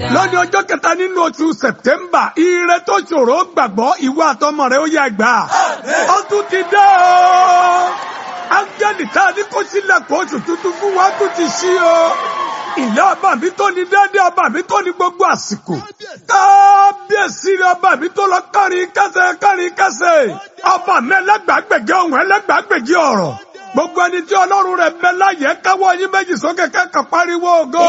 lónìí ọjọ́ kẹta nínú oṣù sẹ̀tẹ́mbà ire tó ṣòro gbàgbọ́ ìwà àtọmọ rẹ ó yá gbà ó tún ti dé o áńgẹ́lì tá a ní kó sílẹ̀ kó oṣù tuntun fún wa tún ti ṣí o ìyá ọba mi tó ní dédé ọba mi tó ní gbogbo àsìkò kábíyèsí rẹ ọba mi tó lọ kárin kẹsẹ̀ kárin kẹsẹ̀ ọba mi ẹlẹ́gbàgbèje ohun ẹlẹ́gbàgbèje ọ̀rọ̀ gbogbo ẹni tí ọlọ́run rẹ̀ bẹ láyé káwọ́ yín méjì sókè kẹ́kọ̀ọ́ pariwo go.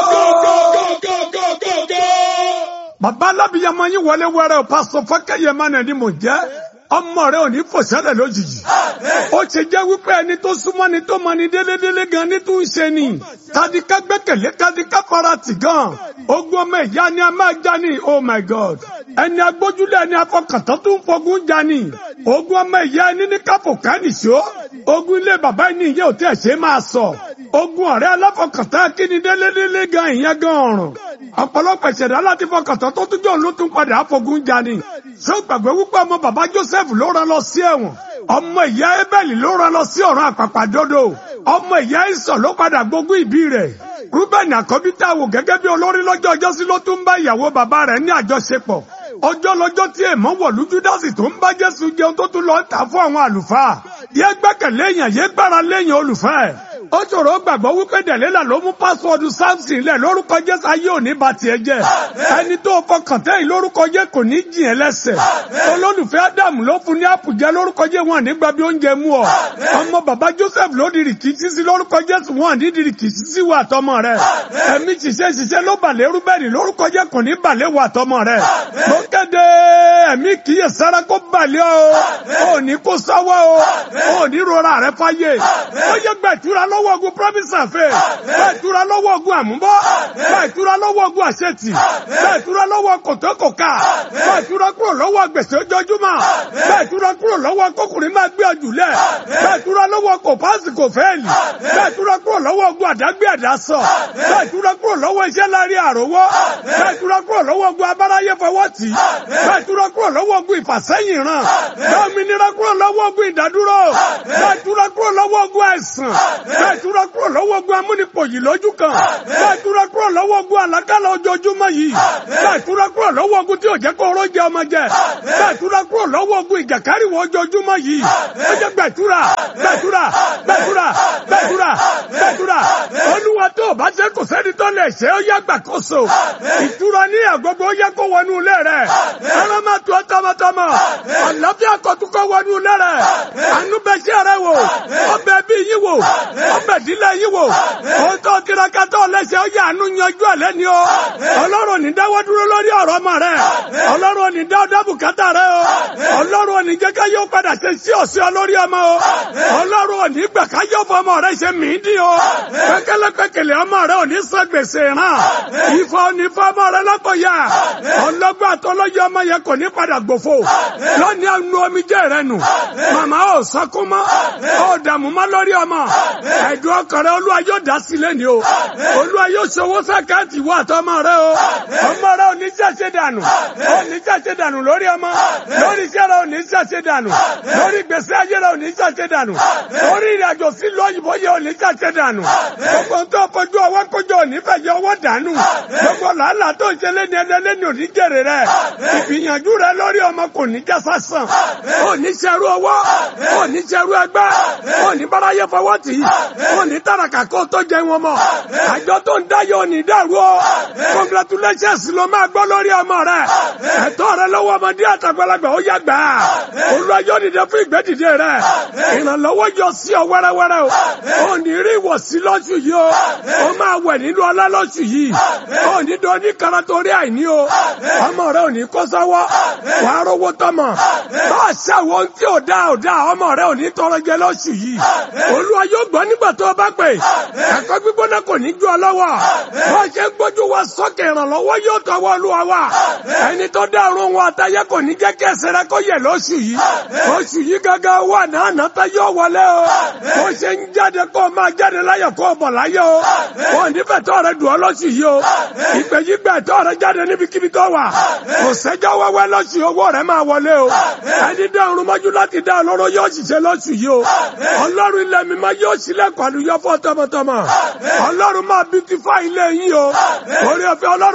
bàbá alábìyamọ yín wọlé wẹrẹ o pásọ fọkẹyẹ mánà ni mò ń jẹ ọmọ rẹ ò ní fòṣẹlẹ lójijì ó ṣe jẹ́ wípé ẹni tó súnmọ́ ni tó mọ ni délédélé gan ni tó ń ṣe ni kadika gbẹ́kẹ̀lé kadika farati gan ogun ọmọ ìyá ni a máa já ni oh my god ẹni agbójúlé ẹni afọkàntán tó ń fogun já ni ogun ọmọ ìyá ẹni ní káfò kánìṣó ogun ilé bàbá ẹni ìyẹn ò tẹ̀ ṣe máa sọ ogun ọ̀rẹ́ aláfọkàntán kíni délédélé gan ìyẹn gan ọ̀rùn ọ̀pọ̀lọpọ̀ ìṣẹ̀dá láti fọkàntán tó tún jọ ló tún padà àfogun já ni ṣé o gbàgbé wípé ọmọ bàbá Joseph ló rán lọ sí ẹ̀wọ̀n ọmọ ìyá Ébẹ́lì ló rán lọ sí ọ̀run àpàpàdodo ọmọ ìyá Ìsọ̀ ló padà gbógun ìbí rẹ̀ Rúbẹ̀nì àkọ́bí tá a wò gẹ́gẹ́ bí olórí lọ́jọ́ ọjọ́ sí ló tún bá ìyàwó bàbá rẹ̀ ní àjọṣepọ̀ ọjọ́ lọ́jọ́ tí èèmọ̀ wọ̀lú Júdásì tó ń bá Jésù jẹun tó tún lọ ń tà fún àwọn àlùfáà yé gbẹ́kẹ̀lé èèyàn yé gbára léèyàn olùfẹ́ ẹ̀ ó ṣòro gbàgbọ́ wípé dẹ̀lélà ló mú pásíwọ́ọ̀dù samson lẹ̀ lórúkọ jésù ayé òní ba tiẹ̀ jẹ́ ẹni tó fọkàn tẹ́yìn lórúkọ jẹ́ kò ní jìn ẹ́ lẹ́sẹ̀ olólùfẹ́ ádámù ló fún ní àpùjẹ lórúkọ jẹ́ wọn nígbà bí oúnjẹ mú ọ ọmọ bàbá joseph ló di rìkìtì sí lórúkọ jésù wọn ní di rìkìtì sí wà tọmọ rẹ ẹ̀mí ṣiṣẹ́ ṣiṣẹ́ ló balẹ̀ rúbẹ́nì lórúkọ jẹ́ kò ní balẹ̀ wà tọmọ rẹ mo kéde ẹ̀mí kìí sára kó balẹ̀ o ò ní kó sáwọ́ o ò ní rora rẹ fáyé ó yẹ gbẹ̀tura lọ́wọ́ lọ́wọ́ ogun promise àfẹ́ bẹ́ẹ̀ túra lọ́wọ́ ogun àmúbọ́ bẹ́ẹ̀ túra lọ́wọ́ ogun àṣetì bẹ́ẹ̀ túra lọ́wọ́ kòtókòká bẹ́ẹ̀ túra kúrò lọ́wọ́ gbèsè ojoojúmọ́ bẹ́ẹ̀ túra kúrò lọ́wọ́ kókùnrin máa gbé ọjùlẹ̀ bẹ́ẹ̀ túra lọ́wọ́ kò páàsì kò fẹ́ẹ̀lì bẹ́ẹ̀ túra kúrò lọ́wọ́ ogun àdágbé àdásọ bẹ́ẹ̀ túra kúrò lọ́wọ́ iṣẹ́ láàrin àrówọ́ bẹ́ẹ̀ túra kúrò lọ́wọ́ ogun abáráyé fọwọ́ tì bẹ́ẹ̀ túra kúrò lọ́wọ́ ogun ìfàsẹ́yìn ràn bẹ́ẹ̀ òmìnira kúrò lọ́wọ́ ogun ìdádúró bẹ́ẹ̀ túra kúrò lọ́wọ́ ogun àìsàn bẹ́ẹ̀ túra kúrò lọ́wọ́ ogun amúnipòyì lójú kan bẹ́ẹ̀ túra kúrò lọ́wọ́ ogun àlákàlà ojoojúmọ́ yìí bẹ́ẹ̀ túra kúrò lọ́wọ́ ogun tí ò jẹ́ kó oró jẹ ọmọ jẹ bẹ́ẹ̀ túra kúrò lọ́wọ́ ogun ìjàkáríwọ̀ ojoojúmọ́ yìí ó jẹ́ gbẹ̀túra gbẹ̀túra gbẹ̀túra gbẹ̀túra gbẹ̀túra olúwa tó o bá ṣe kò sẹ́ni tó lè ṣe ó yá gbàkóso ìtura ní àgbogbo ó yẹ kó wọnú ilé rẹ̀ ẹran máa tó tọmọtọmọ àlàáfíà kọ̀túkọ̀ wọnú ilé rẹ̀ àánú bẹ ṣe rẹ wò ọbẹ̀ bí yín wò ọbẹ̀ ìdílé yìí wò ó tó tiraka tó lẹ́sẹ̀ ó yà ánú yanjú ẹ̀ lẹ́ni o ọlọ́run ní dáwọ́ dúró lórí ọ̀rọ̀ ọmọ rẹ ọlọ́run ní dáwọ́ dábùkátà rẹ o ọlọ́run ní jẹ́ ká yóò padà ṣe sí ọ̀sẹ̀ lórí ọmọ o ọlọ́run ní gbà ká yóò fọ ọmọ rẹ ṣe mìíndín o pẹ́kẹ́lẹ́ pẹ́kẹ́lẹ́ ọmọ rẹ ò ní san gbèsè ràn ìfọ̀ ní fọ ọmọ rẹ lọ́kọ̀ọ́yà ọlọ́gbọ́n àtọ́lọ́yẹ ọmọ yẹn kò ní padà gbòfo lónìí àánú omijé rẹ nù màmá ò sọkún mọ́ ò dààmú mọ́ lórí ọmọ ẹ̀dùn ọkàn rẹ olúwa yóò dá sílẹ̀ ni o olúwa yóò ṣòwò sàkáàtì wà tọmọ rẹ o ọmọ rẹ ò ní ṣàṣẹ dànù ò ní ṣàṣẹ dànù lórí ọmọ lórí iṣẹ́ rẹ ò ní ṣàṣẹ dànù lórí gbèsè ayé rẹ ò ní ṣàṣẹ dànù lórí ìrìnàjò sí lóyìnbó yẹ ò ní ṣàṣẹ dànù gbogbo tó fojú ọwọ́ kójọ ò ní fẹ̀yẹ ọwọ́ dànù gbogbo làálàá tó ń ṣe lẹ́ni ẹlẹ́ni ò ní jèrè rẹ ìgbìyànjú rẹ lórí ọmọ kò ní já sásán ò ní ṣerú ọwọ́ ò ní ṣerú ẹgbẹ́ ò ní báráyé fọwọ́ tì í ò ní tàràkà kó tó jẹ wọn mọ àjọ tó ń dáyọ ò ní dàrú ọ congratulations ló máa gbọ́ lórí ọmọ rẹ ẹ̀tọ́ rẹ lọ́wọ́ ọmọdé àtàgbàlagbà ó yá gbà á olùwàjọ dìde fún ìgbẹ́dìde rẹ ìrànlọ́wọ́ yọ sí ọ wẹ́rẹ́wẹ́rẹ́ o ò ní rí ìwọ̀sí lọ́sù yìí o ó máa wẹ̀ nínú ọlá lọ́sù yìí ò ní dán ní kara torí àìní o ọmọ rẹ ò ní kó sọ́wọ́ wàá rówó tọmọ bá a ṣàwọn tí ò dá ò dá ọmọ rẹ ò ní tọrọ jẹ lọ́sù yìí olúwa yóò gbọ́ nígbà tó o bá pè ẹ̀kọ́ gbígbóná kò ní ju ọ lọ́wọ́ wọ́n ṣe gbójú wa sókè ìrànlọ́wọ́ yóò tọwọ́ olúwa wa ẹni tó dá ọ̀run wọn àtayé kò ní jẹ́ kí ẹsẹ̀ rẹ kó yẹ lóṣù yìí oṣù yìí gángan wà náà nàta yóò wọlé o bó ṣe ń jáde kó o máa jáde láyọ̀ kó o bọ̀ láyọ̀ o wọn nífẹ̀ẹ́ tó rẹ dùn ọ lóṣù yìí o ìpè yìí gbẹ tó rẹ jáde níbikíbi tó wà kò sẹ́jọ́ wẹ́wẹ́ lóṣù owó rẹ máa wọlé o ẹni dá ọ̀run mọ́jú láti dá ọlọ́run yóò ṣiṣẹ́ lóṣù yìí o ọlọ́run ilẹ̀ mi máa yóò ṣílẹ̀kùn àlùyọ fún tọmọtọmọ ọlọ́run máa beautify ilé yín o orí ọ̀fẹ́ ọlọ́run kó máa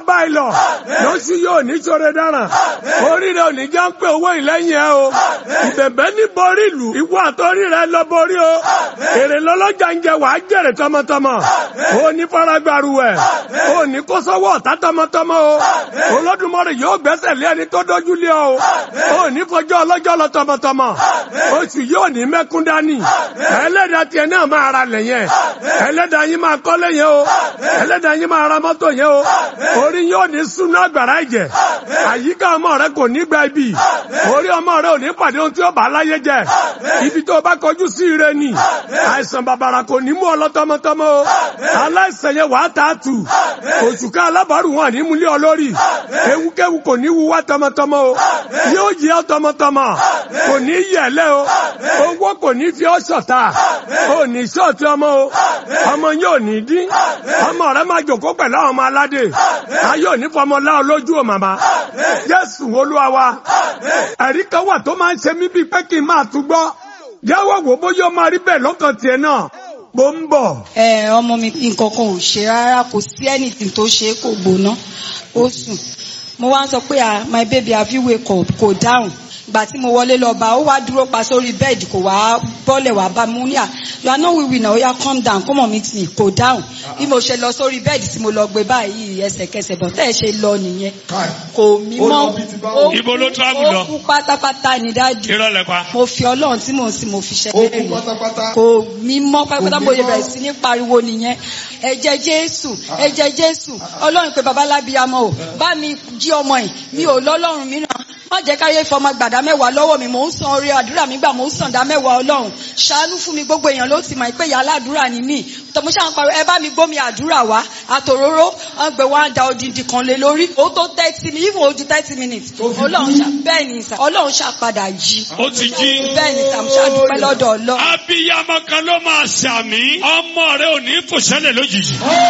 báyìí lọ lóṣù yóò ní ṣoore dáràn orí rẹ ò ní já ń pé owó ìlẹ́yìn ẹ o ìbẹ̀bẹ̀ ní borí ìlú ìwọ àtọ́rí rẹ lọ borí o èrè lọ́lọ́jà ń jẹ wàá jèrè tọmọtọmọ o ní faragbaru ẹ o ní kó sọ́wọ́ ọ̀tá tọmọtọmọ o Olódùmarè yóò gbẹ́sẹ̀ lé ẹni tó dójú lé ọ o o ní fọjọ́ ọlọ́jọ́ lọ tọmọtọmọ oṣù yóò ní mẹ́kún dání ẹlẹ́dàá tiẹ̀ náà máa ra lẹ̀ yẹn ẹlẹ́dàá yín máa kọ́lé yẹn o ẹlẹ́dàá yín máa ra mọ́tò yẹn o orí yóò ní súná àgbàrá ẹ̀jẹ̀ àyíká ọmọ rẹ kò ní gba ibi orí ọmọ rẹ ò ní pàdé ohun tí ó bá láyé jẹ ibi tó bá kọjú sí ire ni àìsàn bàbàrà kò ní mú ọ lọ tọmọtọmọ o aláìsàn yẹn wàá tà á tù oṣù ká alábàárù wọn ní múlẹ̀ olórí ewúkéwu kò ní wúwá tọmọtọmọ o yóò yẹ ọ tọmọtọmọ kò ní yẹlẹ o owó kò ní fi ọ ṣọ̀tá o ní ṣọ́ọ̀tì ọmọ o ọmọ yóò ní dín ọmọ rẹ máa jòkó pẹ̀lú àwọn ọmọ aládé ayé òní fọmọ láọ lójú o màmá jésù olúwa wa ẹ̀rí kan wà tó máa ń ṣe mí bíi pé kí n máa tún gbọ́ yàwó wò bóyá ó máa rí bẹ́ẹ̀ lọ́kàn tiẹ̀ náà mo ń bọ̀. ẹ ọmọ mi nǹkan kan ò ṣe rárá kò sí anything tó ṣe é kò gbóná ó sùn mo wá ń sọ pé ah my baby have you wake up kò dáhùn ìgbà tí mo wọlé lọ bá ó wá dúró pa sórí bẹ́ẹ̀dì kò wá bọ́lẹ̀ wá bá mi ní à you are not wiwi na oya calm down come on meet me kò dáhùn bí mo ṣe lọ sórí bẹ́ẹ̀dì tí mo lọ gbé báyìí ẹsẹ̀kẹsẹ̀ bọ̀ tẹ́ ẹ ṣe lọ nìyẹn kò mí mọ́ ó Ibo ló travel lọ? ó kú pátápátá ní dájú irọ́ lẹ pa. mo fi ọlọ́run tí mò ń sìn mo fi ṣe Ó kú pátápátá. kò mí mọ́ pátápátá Kò mo mí yẹ mọ́. bẹ̀rẹ̀ sí ní pariwo nìyẹn ẹ̀jẹ̀ jésù ẹ̀jẹ̀ jésù ọlọ́run pé babalábíàmọ́ o bá mi jí ọmọ yìí mi ò lọ́lọ́run mìíràn má jẹ́ káyé fọmọ gbàdá mẹ́wàá lọ́wọ́ mi mò ń san orí àdúrà mi gbà mò ń san dá mẹ́wàá ọlọ́run ṣàánú fún mi gbogbo èèyàn ló ti mọ̀ pé ìyá aládùúrà ni mí tọmọ ṣáà ń pariwo ẹ bá mi gbómi àdúrà wá àtòróró wọn gbé wọn á da odindi kan lé lórí ó tó thirty minutes even ojú thirty minutes ọlọ́run ṣá bẹ́ẹ̀ ni sà ọlọ́run ṣá padà jí ó ti jí. bẹ́ẹ̀ ni sà mo ṣá dúpẹ́ lọ́dọ̀ ọlọ́run. abiyamọ kan ló máa ṣàmì ọmọ rẹ ò ní fòṣẹlẹ lójijì.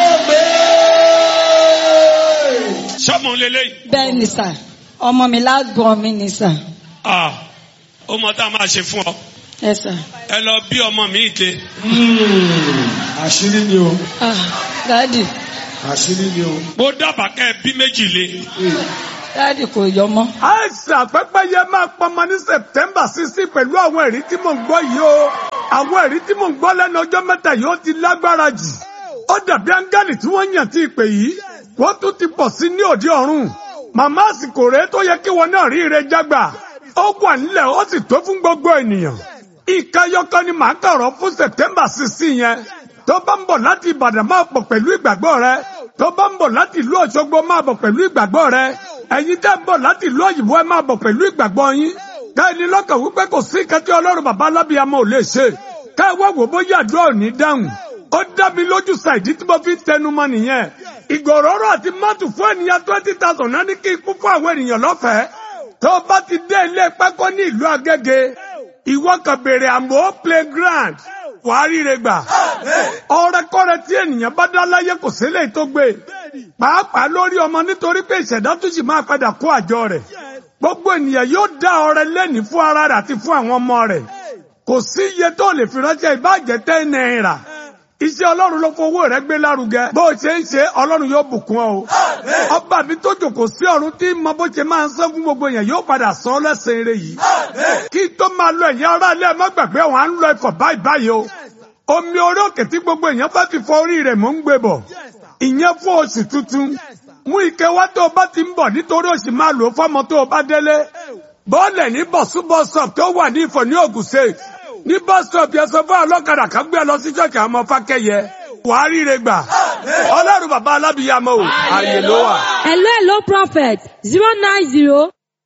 sọmọ lélẹyìí. bẹ́ẹ̀ ni sà ọmọ mi lágbọ̀n mi ni sà ah ó mọ tá a máa ṣe fún ọ ẹ sà. ẹ lọ bí ọmọ mi ìte. àṣírí ni o ah dáàdì àṣírí ni o. mo dábàá kẹ́ ẹ bí méjì lé. dáàdì kò yọ mọ́. àìsàn pẹ́pẹ́yẹ máa pọnmọ ní september sixteen pẹ̀lú àwọn ẹ̀rí tí mò ń gbọ́ yìí o àwọn ẹ̀rí tí mò ń gbọ́ lẹ́nu ọjọ́ mẹ́ta yìí ó ti lágbára jù ó dàbí áńgẹ́lì tí wọ́n yàn tí ìpè yìí wọ́n tún ti pọ̀ sí ní òde ọ̀run màmá àsìkò rèé tó yẹ kí wọn náà rí ire jágbà ó wà nílẹ̀ ó sì tó fún gbogbo ènìyàn ìkẹyọkọ ni màá kọ̀rọ̀ fún september sixteen yẹn tó bá ń bọ̀ láti ìbàdàn máa bọ̀ pẹ̀lú ìgbàgbọ́ rẹ tó bá ń bọ̀ láti ìlú òṣogbo máa bọ̀ pẹ̀lú ìgbàgbọ́ rẹ ẹ̀yin tẹ́ ń bọ̀ láti ìlú òyìnbó ẹ máa bọ̀ pẹ̀lú ìgbàgbọ́ yín ká ẹni lọ́kàn wípé kò sí kẹ́tí ọlọ́run bàbá alábìyamọ ò lè ṣe ká ẹ wá wò bóyá àdúrà ò ní dáhùn ó dá mi lójú ṣàìdí tí mo fi ń tẹnu mọ́ nìyẹn ìgòròrò àti mọ́tò fún ènìyàn twenty thousand náà ní kí ikú fún àwọn ènìyàn lọ́fẹ̀ẹ́ tó o bá ti dé ilé pákó ní ìlú agége ìwọ kan béèrè àmọ́ playground wàá ríre gbà ọrẹkọrẹ tí ènìyàn bá dá láyé kò sílẹ̀ tó gbé pàápàá lórí ọmọ nítorí pé ìṣẹ̀dá tún sì máa padà kó àjọ rẹ̀ gbogbo ènìyàn yóò dá ọrẹ lẹ́ni fún ara rẹ̀ àti fún àwọn ọmọ rẹ̀ kò sí iye tó lè fi ránṣẹ́ ìbàjẹ́ tẹ́ náírà iṣẹ́ ọlọ́run ló fowó rẹ̀ gbé lárugẹ bó o ṣe ń ṣe ọlọ́run yóò bùkún ọ o ọba mi tó jòkó sí ọ̀run tí mọ bó ṣe máa ń sán fún gbogbo èèyàn yóò padà san ọ́ lẹ́sẹ̀ eré yìí kí tó máa lọ ẹ̀yìn ará ilé ẹ̀ má gbàgbé wọn à ń lọ ẹ̀fọ̀ báyìí báyìí o omi orí òkè tí gbogbo èèyàn bá ti fọ orí rẹ̀ mò ń gbé bọ̀ ìyẹn fún oṣù tuntun mú ike wá tó o bá ti ń bọ̀ nítorí oṣù máa lò ó fọ́mọ tó o bá délé bọ́ọ̀lẹ̀ ní bọ̀súbọ̀sọ̀p tó wà ní ìfọ̀ ní Ògùn State ní bọ́sọ̀p yẹn sọ fún ọlọ́kadà kan gbé ẹ lọ sí ṣọ́ọ̀kì àwọn ọmọ fákẹ́yẹ wàá ríre gbà ọlọ́run bàbá alábìyamọ o àyè ló wà. Hello, hello, prophet. Zero nine zero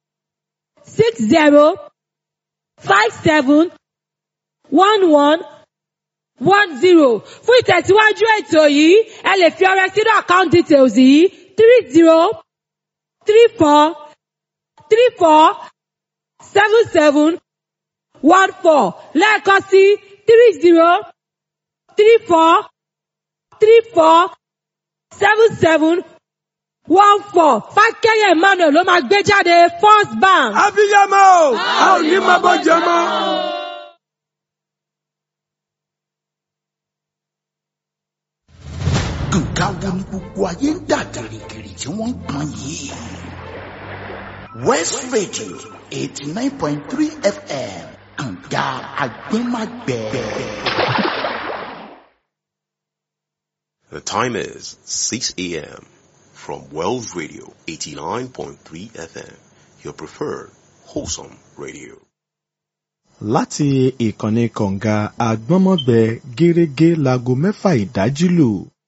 six zero five seven one one one zero. Fún ìtẹ̀síwájú ètò yìí, ẹ lè fi ọrẹ sínú account details yìí three zero three four three four seven seven one four lẹ́ẹ̀kan sí three zero three four three four seven seven one four fákẹ́yẹ̀ emmanuel ló máa gbé jáde first bank. abiyamọ o a ò ní máa bọ́ jẹ mọ́. nǹkan wo ni gbogbo ayé ń dà gìrìgìrì tí wọ́n ń pọn yìí. west radio eighty nine point three fm kànga agbẹ́magbẹ́. The time is 6 a.m. from Wells Radio 89.3 FM, your preferred wholesome radio. láti ìkànnì kọ̀ǹga àgbọ́nmọ́gbẹ gẹ́rẹ́gẹ́ láago mẹ́fà ìdájí lù